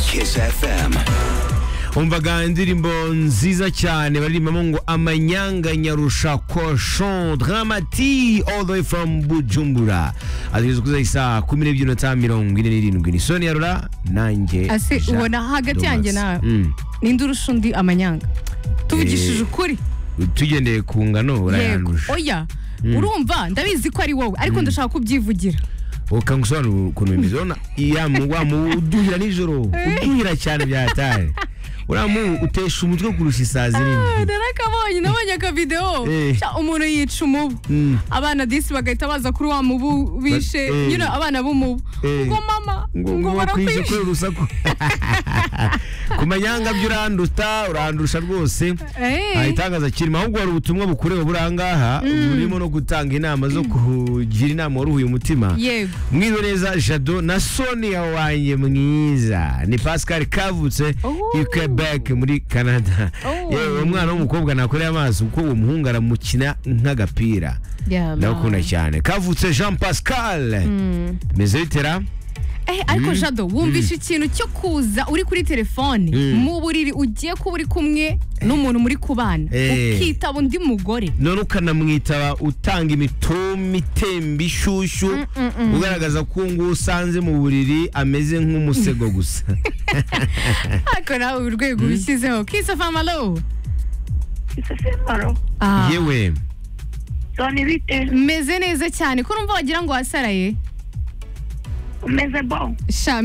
Kiss FM. umvaga indirimbo nziza cyane baririmbamo ngo amanyanga nyarusha koshon dramati all the way from bujumbura ategereza kuza isaa kumi n'ebyiri n'atanu mirongo ine n'irindwi ni sonia rura nanjye ase Jean ubona hagati yanjye Thomas. nawe Mm. ninde urusha undi amanyanga tuvugishije ukuri tugendeye ku ngano yego urayanduje oya urumva ndabizi ko ari wowe ariko ndashaka kubyivugira ukangusobanurira ukuntu bimeze urabona iya mu- wa mu- uduhira nijoro uduhira cyane byataye uriya mubu utesha umutwe kurusha isazi Ah, nini narakabonye nabonye akavidewo Eh. Cya, umuntu yica umubu Mm. abana disi bagahita baza kuri wa mubu bishe Eh. nyine abana b'umubu Eh. ngo mama ngo ngo wakwize barakwishe kubera urusaku ku manyanga byo uranduta urandusha rwose nta Eh. gitangaza kirimo ahubwo hari ubutumwa bukureba burangaha burimo no gutanga inama zo kugira inama waruhuye umutima yego mwiwe neza jado na sonia wanjye mwiza ni pascal kavutse Oh. i quebec muri canada Oh. yewe umwana w'umukobwa nakoreye amaso kuko uwo muhungu aramukina nk'agapira Yeah, ndagukunda man. cyane kavutse jean pascal meze bitera Eh, ariko jado wumvisha ikintu cyo kuza uri kuri telefone mu buriri ugiye kuba uri kumwe n'umuntu muri kubana Eh. ukitaba undi mugore none ukanamwitaba utanga imitoma itemba ishyushyu ugaragaza ko uwo nguwo usanze mu buriri ameze nk'umusego gusa ariko nawe urwego ubishyizeho kisofamalo isesembaro yewe soni bite meze neza cyane ko urumva wagira ngo wasaraye umeze bo sha